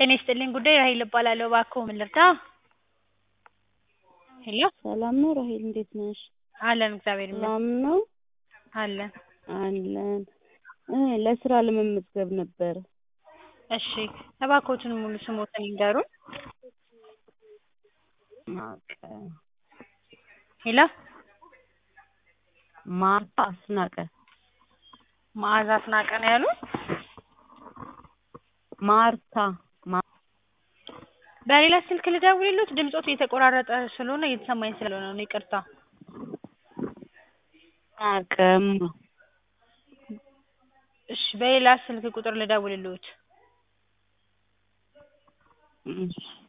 ጤና ይስጥልኝ ጉዳይ ራሔል እባላለሁ እባክዎ ምን ልርዳ? ሄሎ ሰላም ነው ራሔል እንዴት ነሽ? አለን እግዚአብሔር ይመስገን ሰላም ነው አለን አለን እ ለስራ ለመመዝገብ ነበር እሺ እባክዎትን ሙሉ ስምዎትን ይንገሩን? ማርታ ሄሎ ማርታ አስናቀ መዓዛ አስናቀ ነው ያሉን? ማርታ ማ በሌላ ስልክ ልደውልልዎት? ድምፅዎት እየተቆራረጠ ስለሆነ እየተሰማኝ ስላልሆነ ነው ይቅርታ አቅም እሺ በሌላ ስልክ ቁጥር ልደውልልዎት? እሺ